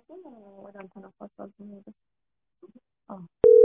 ወደ አንተ ነው ፓስዋርድ የሚሄደው። አዎ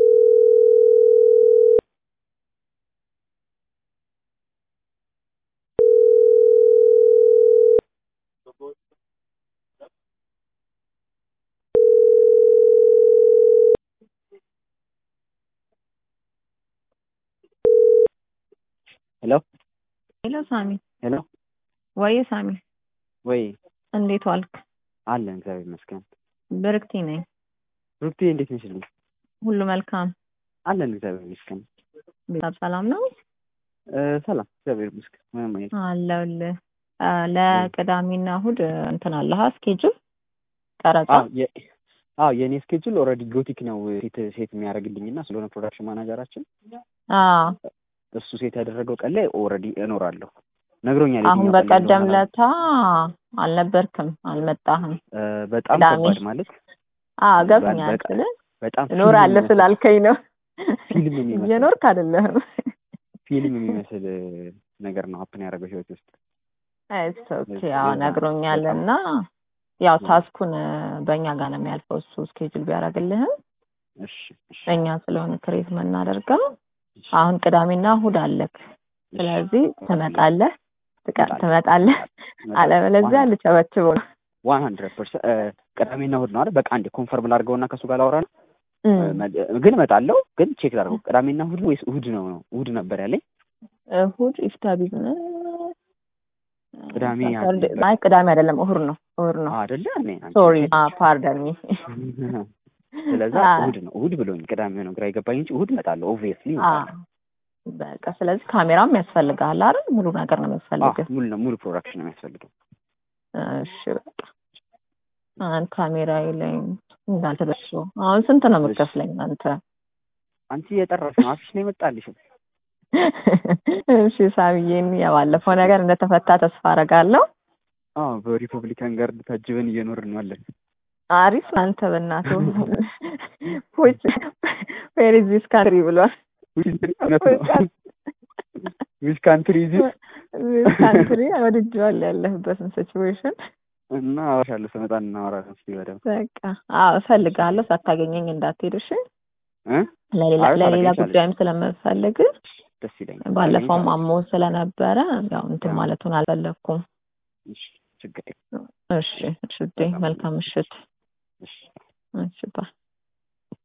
ሄሎ ሄሎ ሳሚ ሄሎ ወይ ሳሚ ወይ እንዴት ዋልክ? አለን እግዚአብሔር ይመስገን። ብርክቲ ነኝ። ሩቲ እንዴት ነሽልኝ? ሁሉ መልካም አለን እግዚአብሔር ይመስገን። ቤተሰብ ሰላም ነው? እ ሰላም እግዚአብሔር ይመስገን። ምንም አይነት አለሁልህ። አ፣ ለቅዳሜና እሑድ እንትን አለህ ስኬጁል ቀረጻ? አዎ የ- አዎ የእኔ ስኬጁል ኦልሬዲ ጎቲክ ነው ሴት ሴት የሚያደርግልኝ እና ስለሆነ ፕሮዳክሽን ማናጀራችን አዎ እሱ ሴት ያደረገው ቀን ላይ ኦልሬዲ እኖራለሁ ነግሮኛል። አሁን የትኛው ቀን ላይ በቀደም እንደሆነ። ለታ አልነበርክም፣ አልመጣህም። እ፣ በጣም ቅዳሜ። ከባድ ማለት አዎ ገብቶኛል በቃ ስልህ በጣም ፊልም እኖራለሁ የሚመስል- ስላልከኝ ነው። ፊልም የሚመስል እየኖርክ አይደለህም። ፊልም የሚመስል እ፣ ነገር ነው ሀፕን ያደረገው ህይወት ውስጥ እስ ኦኬ ለዛ- ያው ለዛ ነግሮኛል በጣም- እና ያው ታስኩን በእኛ ጋር ነው የሚያልፈው እሱ ስኬጁል ቢያደርግልህም እሺ እሺ እኛ ስለሆነ ክሬት የምናደርገው እሺ አሁን ቅዳሜና እሑድ አለክ። ስለዚህ ትመጣለህ ትቀ- እመጣለሁ። ትመጣለህ፣ አለበለዚያ ልቸበችበው ነው። ዋን ሀንድረድ ፐርሰንት ቅዳሜና እሑድ ነው አይደል? በቃ አንዴ ኮንፈርም ላድርገውና ከእሱ ጋር ላወራ ነው። እም፣ ግን እመጣለሁ። ግን ቼክ ላድርገው ቅዳሜና እሑድ ነው ወይስ እሑድ ነው ነው? እሑድ ነበር ያለኝ። እሑድ ኢፍታ ቢዝነስ ቅዳሜ ሳተርዴ- ያለ- አይ ቅዳሜ አይደለም እሑድ ነው እሑድ ነው። አይደለ? እኔ አንቺ ሶሪ ነሽ። ፓርደን ሚ ስለዛ አ- እሑድ ነው እሑድ ብሎኝ ቅዳሜ ነው ግራ የገባኝ እንጂ እሑድ እመጣለሁ። ኦብቪየስሊ በቃ ስለዚህ ካሜራም ያስፈልግሃል አይደል? ሙሉ ነገር ነው የሚያስፈልግህ። ሙሉ ነው ሙሉ ፕሮዳክሽን ነው የሚያስፈልገው። እሺ በቃ አሁን ካሜራ ላይ እንዳልተደርሶ አሁን ስንት ነው የምትከፍለኝ አንተ? አንቺ የጠራሽ ነው አፍሽ ነው የመጣልሽ። እሺ ሳሚዬን የባለፈው ነገር እንደተፈታ ተስፋ አደርጋለሁ። አዎ በሪፐብሊካን ጋርድ ታጅበን እየኖርን ነው አለን። አሪፍ አንተ በእናትህ ፖይስ ዌር ኢዝ ዚስ ካንትሪ ብሏል። እውነት ነው። ዊዝ ካንትሪ ዚ ዚስ ካንትሪ ወድጄዋለሁ ያለህበትን ሲቹዌሽን። እና አወራሻለሁ ስመጣ እናወራለን። እስኪ በደምብ በቃ አዎ እፈልግሃለሁ፣ ሳታገኘኝ እንዳትሄድ እሺ። እ ለሌላ አይ ለሌላ ታደርጊያለሽ። ጉዳይም ስለምፈልግ ደስ ይለኛል። ባለፈውም አሞ ስለነበረ ያው እንትን ማለቱን አልፈለኩም። እሺ ችግር የለም። እሺ እሺ፣ መልካም ምሽት። እሺ እሺ ባይ